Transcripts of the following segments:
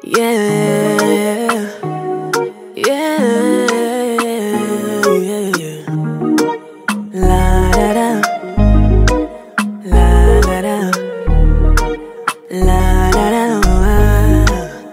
Yeah, yeah, yeah. La da da, la da da, la da da.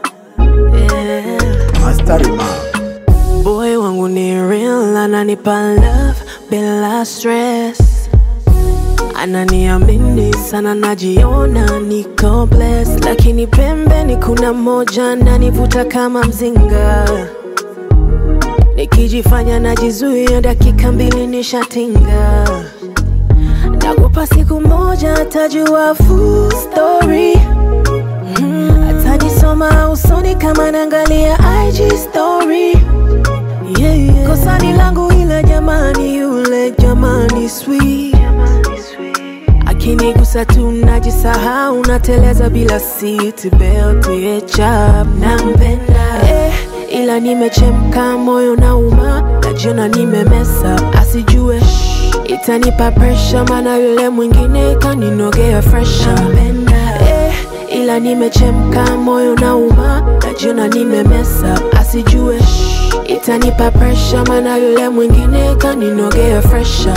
Yeah. Mastari ma Boy wangu ni real, ananipa love bila stress. Ananiamini sana, najiona niko blessed, lakini pembeni kuna moja nanivuta kama mzinga. Nikijifanya najizuia, dakika mbili nishatinga. Nakupa siku moja, atajua full story. Mm, atanisoma usoni kama naangalia IG story. Yeah, yeah. Kosa ni langu ila jamani, yule jamani sweet akinigusa tu najisahau, nateleza bila seat belt yeah, chap nampenda eh, ila nimechemka, moyo nauma, najiona nimemesa, asijue itanipa pressure, maana yule mwingine kaninogea fresha nampenda eh, ila nimechemka, moyo nauma, najiona nimemesa, asijue itanipa pressure, maana yule mwingine kaninogea fresha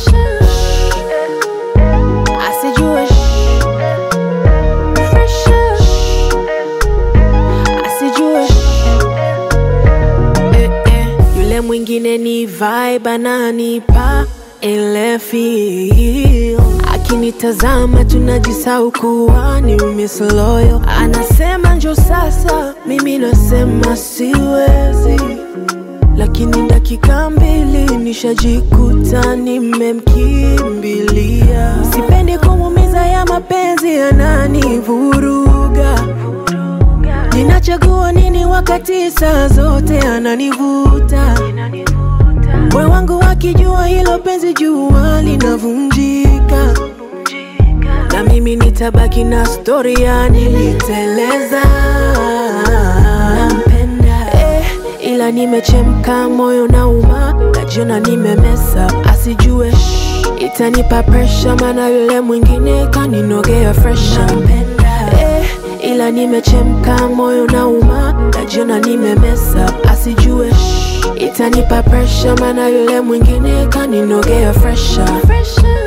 asijue fresha asijue eh, eh. yule mwingine ni vibe ananipa ile feel akinitazama tunajisau kuwa ni miss loyal anasema njo sasa mimi nasema siwezi lakini dakika mbili nishajikuta nimemkimbilia. Sipendi kumumiza ya mapenzi yananivuruga. Ninachagua nini wakati saa zote ananivuta. Moyo wangu akijua hilo penzi jua linavunjika, na mimi nitabaki na stori ya niliteleza. Nampenda eh, ila nimechemka, moyo nauma, najiona nimemesa, asijue itanipa pressure, maana yule mwingine kaninogea fresha. Nampenda eh, ila nimechemka, moyo nauma, najiona nimemesa, asijue itanipa pressure, maana yule mwingine kaninogea fresha. fresha.